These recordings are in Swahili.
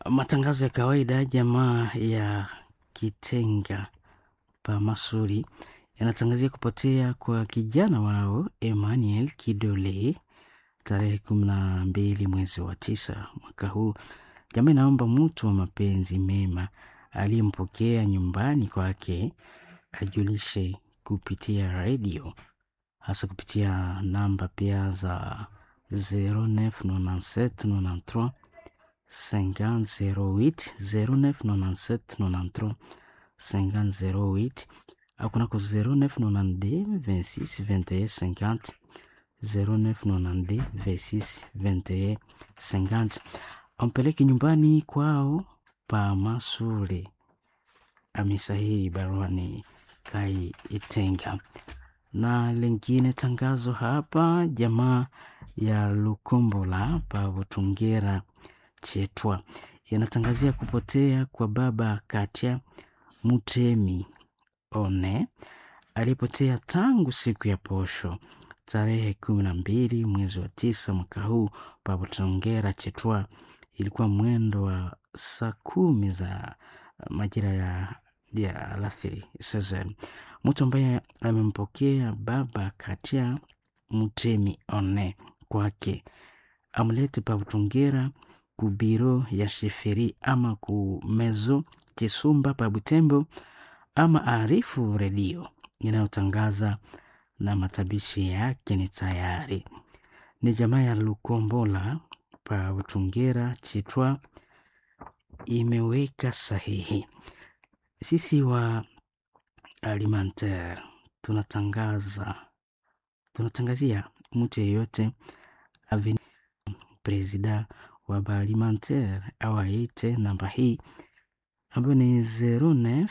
matangazo ya kawaida jamaa ya Kitenga pa Masuri yanatangazia kupotea kwa kijana wao Emmanuel Kidole tarehe kumi na mbili mwezi wa tisa mwaka huu. Jamaa inaomba mtu wa mapenzi mema aliyempokea nyumbani kwake ajulishe kupitia redio, hasa kupitia namba pia za 099793 5008 099793 5008 au kunako 0992 26 21 50 0992 26 21 50 ampeleke nyumbani kwao pa Masule. Amesahihi baruani Kai Itenga. Na lingine tangazo hapa, jamaa ya Lukombola pa Butungera Chetwa yanatangazia kupotea kwa baba Katia Mutemi One aliyepotea tangu siku ya posho tarehe kumi na mbili mwezi wa tisa mwaka huu pa Butungera Chetwa. Ilikuwa mwendo wa saa kumi za majira ya, ya alasiri sasa mtu ambaye amempokea baba Katia Mutemi One kwake amlete pa Butungera ku biro ya sheferi ama ku mezo Chisumba pa Butembo ama arifu redio inayotangaza na matabishi yake ni tayari. Ni jamaa ya Lukombola pa Butungera Chitwa imeweka sahihi. Sisi wa Alimentaire tunatangaza tunatangazia mtu yeyote aveni presida wa Baalimentaire au aite namba hii ambayo ni 09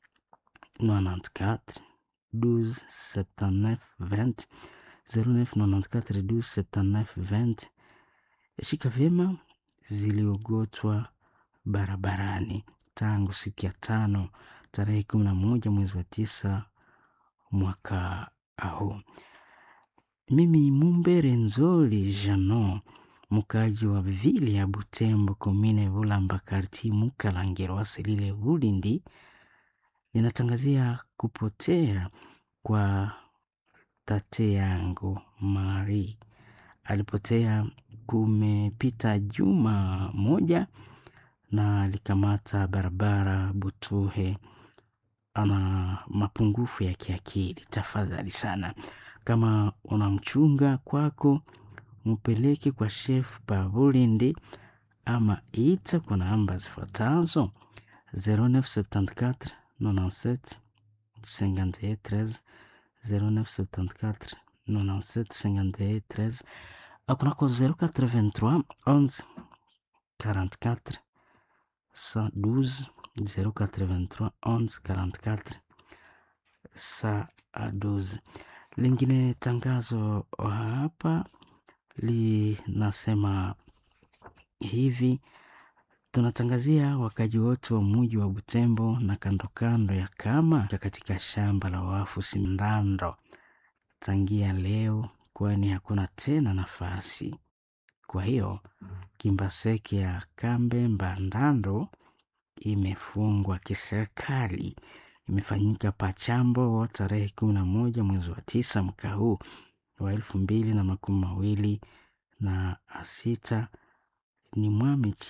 94 12 79 20 09 94 12 79 20. Shika vyema ziliogotwa barabarani tangu siku ya tano tarehe kumi na moja mwezi wa tisa mwaka huu. Mimi Mumbere Nzoli Jano, mkaji wa vile ya Butembo, komine Bulamba, karti Mukalangero, asilile Bulindi, ninatangazia kupotea kwa tate yangu Mari. Alipotea kumepita juma moja na alikamata barabara Butuhe. Ana mapungufu ya kiakili. Tafadhali sana, kama unamchunga kwako, mpeleke kwa chef pa Bulindi ama ita kwa namba zifuatazo 0974 97 51 13 0974 97 51 13 au kunako 083 11 44 112 083 11 44 112. Lingine tangazo hapa linasema hivi: tunatangazia wakaji wote wa muji wa Butembo na kando kando ya kama katika shamba la wafu Simndando tangia leo, kwani hakuna tena nafasi. Kwa hiyo Kimbaseke ya Kambe Mbandando imefungwa kiserikali. Imefanyika Pachambo tarehe kumi na moja mwezi wa tisa mwaka huu wa elfu mbili na makumi mawili na sita. Ni Mwami